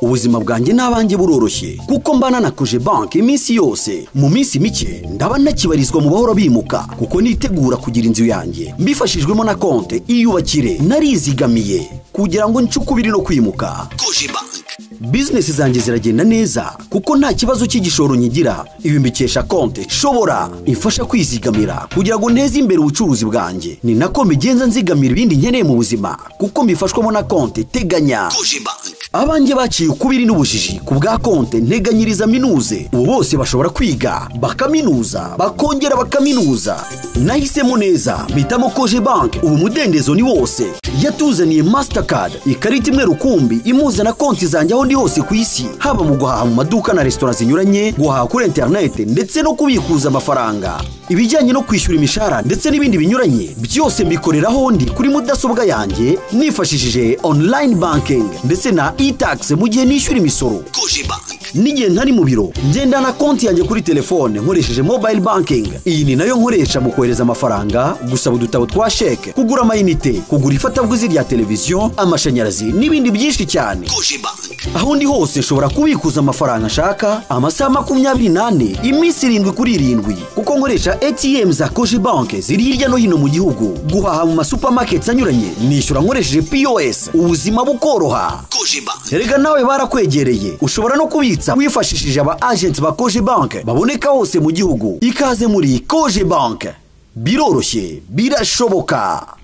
ubuzima bwanjye n'abanjye buroroshye kuko mbana na koje banki iminsi yose mu minsi mike ndaba nakibarizwa mu bahora bimuka kuko nitegura kugira inzu yanjye mbifashijwemo na konte iyubakire narizigamiye kugira ngo ncukubiri no kwimuka koje banki bizinesi zanjye ziragenda neza kuko nta kibazo cy'igishoro nyigira ibi mbikesha konte shobora imfasha kwizigamira kugira ngo nteze imbere ubucuruzi bwanjye ni nako mbigenza nzigamira ibindi nkeneye mu buzima kuko mbifashwamo na konte teganya koje banki abanjye baciye ukubiri n'ubujiji ku bwa konte nteganyiriza minuze ubu bose bashobora kwiga bakaminuza bakongera bakaminuza nahisemo neza mpitamo koje banki ubu umudendezo ni wose yatuzaniye masitakadi ikarita imwe rukumbi imuza na konti zanjye aho ndi hose ku isi haba mu guhaha mu maduka na resitora zinyuranye guhaha kuri interineti ndetse no kubikuza amafaranga ibijyanye no kwishyura imishahara ndetse n'ibindi binyuranye byose mbikorera aho ndi kuri mudasobwa yanjye nifashishije online banking ndetse na e-tax mu gihe nishyura imisoro n'igihe ntari mu biro ngendana konti yanjye kuri telefone nkoresheje mobile banking iyi ni nayo nkoresha mu kohereza amafaranga gusaba udutabo twa sheke kugura amayinite kugura ifatabuguzi rya televiziyo amashanyarazi n'ibindi byinshi cyane aho ndi hose nshobora kubikuza amafaranga nshaka amasaha makumyabiri n'ane iminsi irindwi kuri irindwi kuko nkoresha atm za koje banki ziri hirya no hino mu gihugu guhaha mu masupamaketi anyuranye nishyura nkoresheje pos ubuzima bukoroha erega nawe barakwegereye ushobora no kubitsa wifashishije aba agenti ba koje banki baboneka hose mu gihugu ikaze muri koje banki biroroshye birashoboka